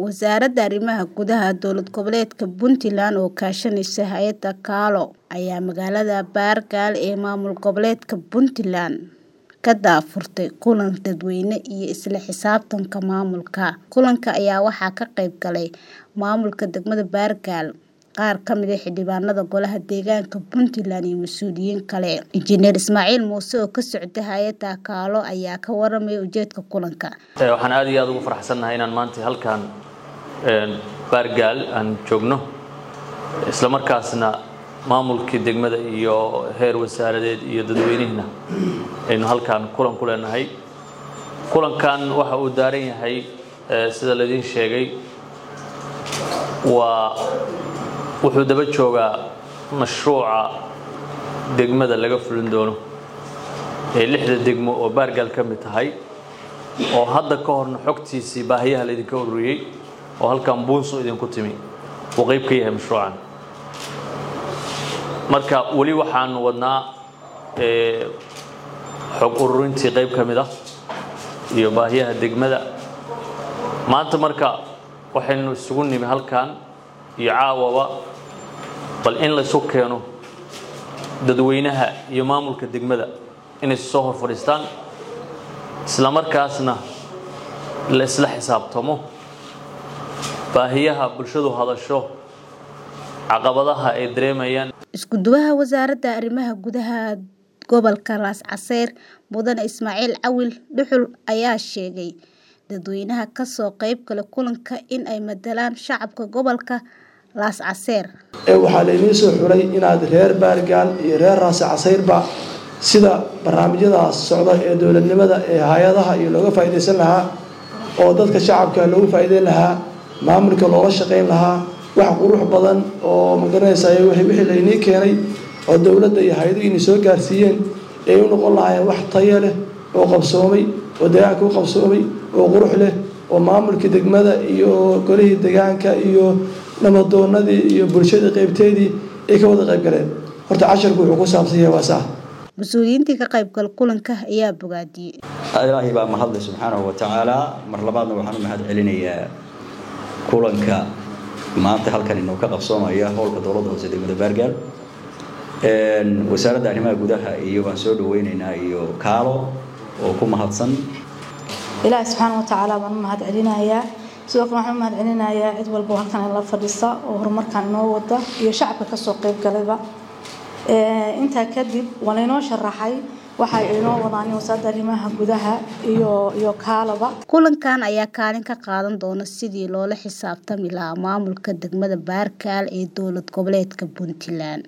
Wasaaradda Arrimaha Gudaha Dowlad Goboleedka Puntland oo kaashanaysa hay'adda KALO ayaa magaalada Baargaal ee maamul goboleedka Puntland ka daahfurtay kulan dadweyne iyo isla xisaabtanka maamulka. Kulanka ayaa waxaa ka qayb galay maamulka degmada Baargaal, qaar ka mid ah xildhibaanada Golaha Deegaanka Puntland iyo mas'uuliyiin kale. Injineer Ismaaciil Muuse oo ka socda hay'adda KALO ayaa ka warramay ujeedka kulanka. waxaan aad iyo aad ugu faraxsanahay inaan maanta halkan Baargaal aan joogno isla markaasna maamulkii degmada iyo heer wasaaradeed iyo dadweynihina aynu halkan kulan ku leenahay kulankan waxa uu daaran yahay sida laydin sheegay waa wuxuu daba joogaa mashruuca degmada laga fulin doono ee lixda degmo oo baargaal ka mid tahay oo hadda ka horna xogtiisii baahiyaha laydinka ururiyey oo halkan buunsu idinku timi uu qayb ka yahay mashruucan marka weli waxaanu wadnaa xog ururintii qayb ka mid ah iyo baahiyaha degmada maanta marka waxaynu isugu nimi halkan iyo caawaba bal in laysu keeno dadweynaha iyo maamulka degmada inay soo hor fadhiistaan isla markaasna la isla xisaabtamo baahiyaha bulshadu hadasho caqabadaha ay dareemayaan isku duwaha wasaaradda arrimaha gudaha gobolka Raas Caseer mudane Ismaaciil Cawil Dhuxul ayaa sheegay dadweynaha ka soo qayb gala kulanka in ay matalaan shacabka gobolka Raas Caseer ee waxaa laydin soo xuray inaad reer Baargaal iyo reer Raas Caseerba sida barnaamijyadaas socda ee dowladnimada ee hay'adaha iyo looga faa'iideysan lahaa oo dadka shacabka loogu faa'iideyn lahaa maamulka loola shaqayn lahaa wax qurux badan oo magaranaysaa wixii laynii keenay oo dowladda iyo hay-aduhu inay soo gaarsiiyeen ay u noqon lahaayeen wax tayo leh oo qabsoomay oo deegaanka u qabsoomay oo qurux leh oo maamulkii degmada iyo golihii deegaanka iyo namadoonadii iyo bulshadii qaybteedii ay ka wada qayb galeen horta casharku wuxuu ku saabsan yahay waa saa mas-uuliyiintii ka qaybgal kulanka ayaa bogaadiyey ilaahay baa mahadlay subxaanahu wa tacaala mar labaadna waxaan u mahad celinayaa kulanka maanta halkan inuu ka qabsoomaya howlka dowladda hoose degmada baargaal wasaaradda arrimaha gudaha iyo waan soo dhaweyneynaa iyo kaalo oo ku mahadsan ilaahi subxaana wa tacaala baan u mahad celinayaa sidoo kale waxaan u mahad celinayaa cid walba oo halkan la fadhisa oo horumarkan inoo wada iyo shacabka kasoo qayb galayba intaa kadib waa laynoo sharaxay waxa inoo wadaan wasaaradda arrimaha gudaha iyo iyo kaalaba kulankan ayaa kaalin ka qaadan doona sidii loola xisaabtami lahaa maamulka degmada baargaal ee dowlad goboleedka puntland